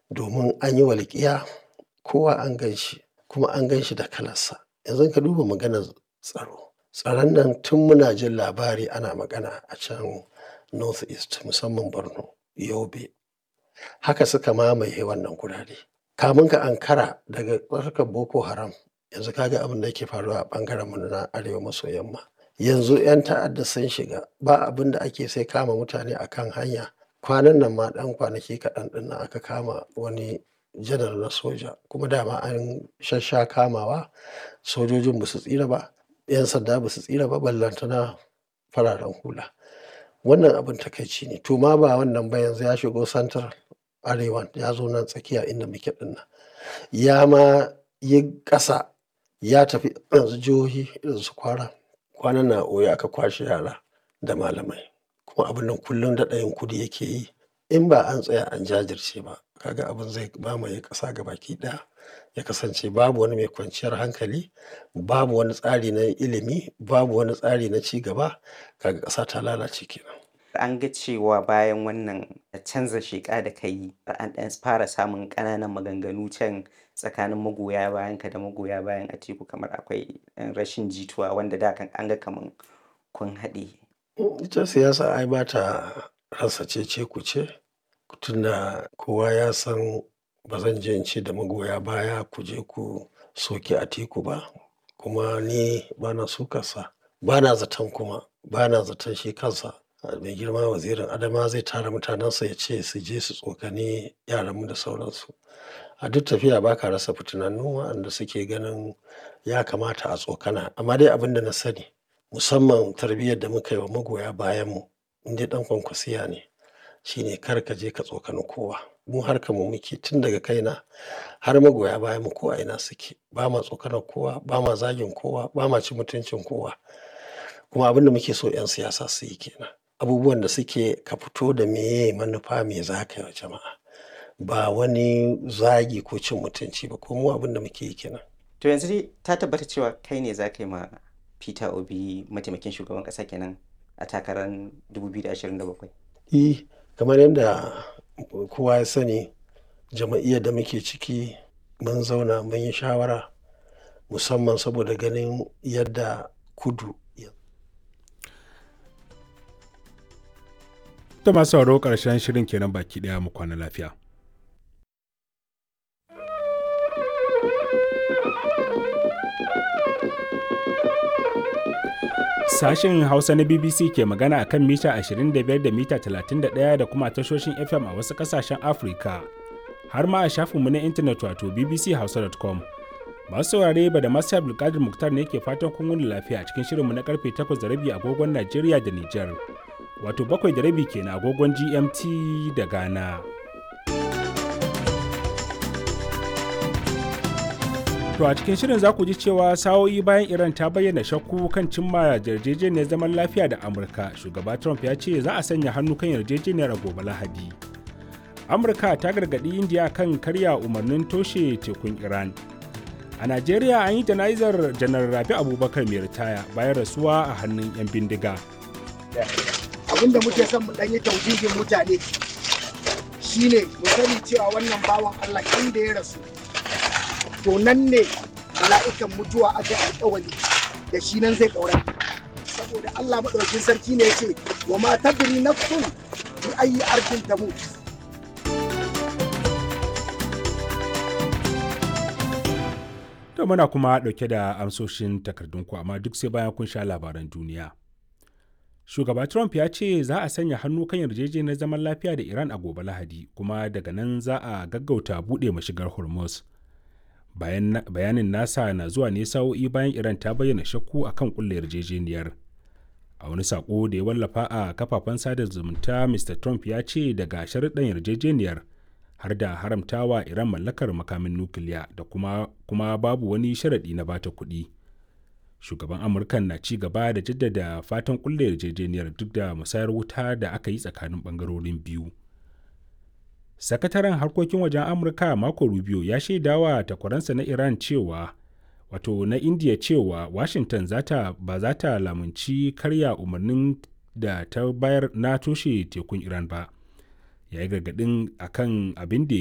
domin an yi walƙiya kowa an gan shi kuma an gan shi da kalarsa. Yanzu ka duba maganar tsaro. Tsaron nan tun muna jin labari ana magana a can North East musamman Borno, Yobe. Haka suka mamaye wannan gurare. Kamun ka ankara daga harkar Boko Haram yanzu ka ga abin da yake faruwa a ɓangaren mu na arewa maso yamma. Yanzu 'yan ta'adda sun shiga ba abin da ake sai kama mutane a kan hanya. Kwanan nan ma ɗan kwanaki kaɗan ɗin nan aka kama wani janar na soja kuma dama an shassha kamawa sojojin ba su tsira ba, 'yan sanda ba su tsira ba ballantana fararen hula. Wannan abin takaici ne. To ma ba wannan ba yanzu ya shigo central arewan ya zo nan tsakiya inda muke ɗin nan. Ya ma yi ƙasa ya tafi yanzu jihohi irin su Kwara. Kwanan nan a Oyo aka kwashe yara da malamai. Kuma abun nan kullum daɗa yin kudi yake yi. In ba an tsaya an jajirce ba ka ga abin zai mamaye ƙasa gabaki ɗaya. Ya kasance babu wani mai kwanciyar hankali, babu wani tsari na ilimi, babu wani tsari na ci gaba. Kaga ƙasa ta lalace kenan. An ga cewa bayan wannan canza sheƙa da ka yi an ɗan fara samun ƙananan maganganu can tsakanin magoya bayanka da magoya bayan Atiku kamar akwai ɗan rashin jituwa wanda da kan an ga kaman kun haɗe. Ita siyasa ai ba ta rasa cece-kuce. Tunda kowa ya san ba zan je in ce da magoya baya ku je ku soki Atiku ba. Kuma ni ba na sukarsa. Ba na zaton kuma ba na zaton shi kansa mai girma wazirin Adamawa zai tara mutanensa ya ce su je su tsokani yaranmu da sauransu. A duk tafiya ba ka rasa fitinannu waɗanda suke ganin ya kamata a tsokana. Amma dai abin da na sani musamman tarbiyyar da muka yi wa magoya bayanmu in dai ɗan kwankwasiya ne shine kar ka je ka tsokani kowa. Mu harkar mu muke tun daga kaina har magoya bayanmu ko a ina suke. Ba ma tsokanar kowa, ba ma zagin kowa, ba ma cin mutuncin kowa. Kuma abin da muke so 'yan siyasa su yi ke nan. Abubuwan da suke ka fito da meye manufa me za ka yi wa jama'a. Ba wani zagi ko cin mutunci ba ko mu abin da muke yi ke nan. To yanzu dai ta tabbata cewa kai ne za ka yi ma Peter Obi mataimakin shugaban ƙasa kenan a takarar 2027. E, kamar yadda kowa ya sani jama'iyyar da muke ciki mun zauna mun yi shawara musamman saboda ganin yadda kudu Ta masu sauraro ƙarshen shirin kenan baki ɗaya mu kwana lafiya. Sashen Hausa na BBC ke magana a kan mita 25 da mita 31 da kuma tashoshin FM a wasu ƙasashen Afirka. Har ma a shafinmu na intanet wato bbchausa.com. Masu saurare ba da masu Abdulkadir Muktar ne ke fatan kun wuni lafiya a cikin shirinmu na karfe 8 da rabi agogon Najeriya da Nijar. Wato bakwai da rabi kenan agogon GMT da Ghana. To a cikin shirin za ku ji cewa sa'o'i bayan Iran ta bayyana shakku kan cimma yarjejeniyar zaman lafiya da Amurka, shugaba Trump ya ce za a sanya hannu kan yarjejeniyar a gobe Lahadi. Amurka ta gargaɗi Indiya kan karya umarnin toshe tekun Iran. A Najeriya an yi jana'izar janar Rabi Abubakar mai ritaya bayan rasuwa a hannun 'yan bindiga. Abin da muke son mu ɗan yi taujijin mutane shine mu sani cewa wannan bawan Allah inda ya rasu to nan ne mala'ikan mutuwa aka yi alƙawari da shi nan zai ƙaura saboda Allah maɗaukin sarki ne ya ce wa ma tadri nafsun bi ayi arkin tamut To muna kuma ɗauke da amsoshin takardunku amma duk sai bayan kun sha labaran duniya. Shugaba Trump ya ce za a sanya hannu kan yarjejeniyar zaman lafiya da Iran a gobe Lahadi kuma daga nan za a gaggauta buɗe mashigar Hormuz. bayanin nasa na zuwa ne sa'o'i bayan iran ta bayyana shakku a kan kulle yarjejeniyar a wani sako da ya wallafa a kafafen sada zumunta mr trump ya ce daga sharuɗan yarjejeniyar har da haramtawa iran mallakar makamin nukiliya da kuma, kuma babu wani sharaɗi na bata kuɗi shugaban amurkan na ci gaba da jaddada fatan kulle yarjejeniyar duk da musayar wuta da aka yi tsakanin ɓangarorin biyu sakataren harkokin wajen amurka marco rubio ya shaidawa takwaransa na iran cewa wato na india cewa washington zata ba za ta lamunci karya umarnin da ta bayar na toshe tekun iran ba ya yi gargadin akan abin da